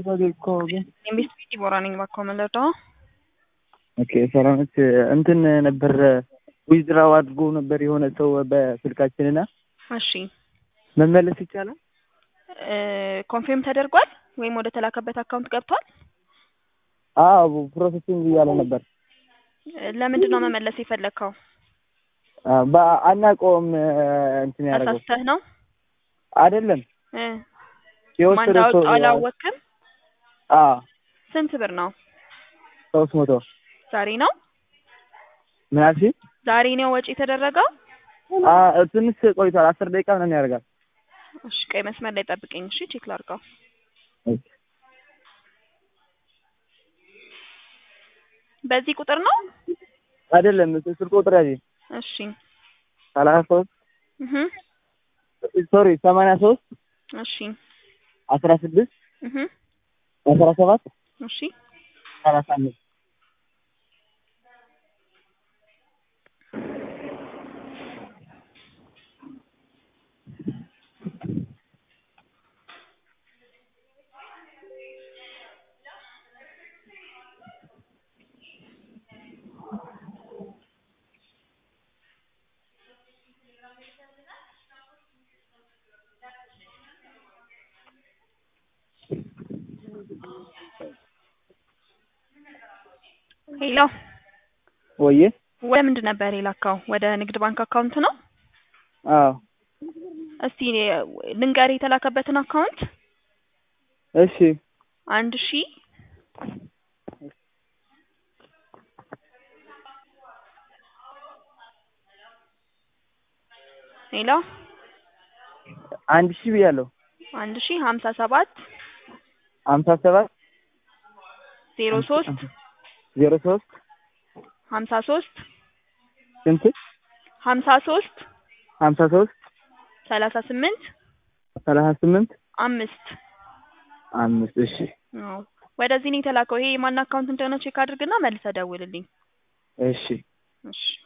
እኮ ግን ኢንቨስት ዲቦራ ነኝ ባኮ መለዶ ኦኬ ሰላምት እንትን ነበር ዊዝድራው አድርጎ ነበር የሆነ ሰው በስልካችንና እሺ መመለስ ይቻላል? ኮንፊርም ተደርጓል ወይም ወደ ተላከበት አካውንት ገብቷል? አዎ ፕሮሰሲንግ እያለ ነበር። ለምንድን ነው መመለስ የፈለግከው? አናውቀውም እንትን ያደረገው አሳስተህ ነው አይደለም እ ማን የወሰደ ሰው እንዳወጣው አላወቅም? አዎ ስንት ብር ነው? ሶስት መቶ ዛሬ ነው ምን አልሽኝ? ዛሬ ነው ወጪ የተደረገው? አ- ትንሽ ቆይቷል። አስር ደቂቃ ምናምን ያደርጋል። እሺ ቀይ መስመር ላይ ጠብቀኝ። እሺ ቼክ ላድርገው። በዚህ ቁጥር ነው? አይደለም ስልክ ቁጥር ያዥ እሺ ሰላሳ ሶስት እህ ሶሪ ሰማንያ ሶስት እሺ አስራ ስድስት እህ አስራ ሰባት እሺ ሰላሳ አምስት ሄሎ ወዬ ወደ ምንድን ነበር የላካው? ወደ ንግድ ባንክ አካውንት ነው? አዎ እስቲ ልንገርህ የተላከበትን አካውንት እሺ አንድ ሺ ሄሎ አንድ ሺህ ብያለሁ። አንድ ሺ ሀምሳ ሰባት ሀምሳ ሰባት ዜሮ ሶስት ዜሮ ሶስት ሀምሳ ሶስት ስንት ሀምሳ ሶስት ሀምሳ ሶስት ሰላሳ ስምንት ሰላሳ ስምንት አምስት አምስት እሺ አዎ ወደዚህ ነው የተላከው። ይሄ የማን አካውንት እንደሆነ ቼክ አድርግና መልሰህ ደውልልኝ። እሺ እሺ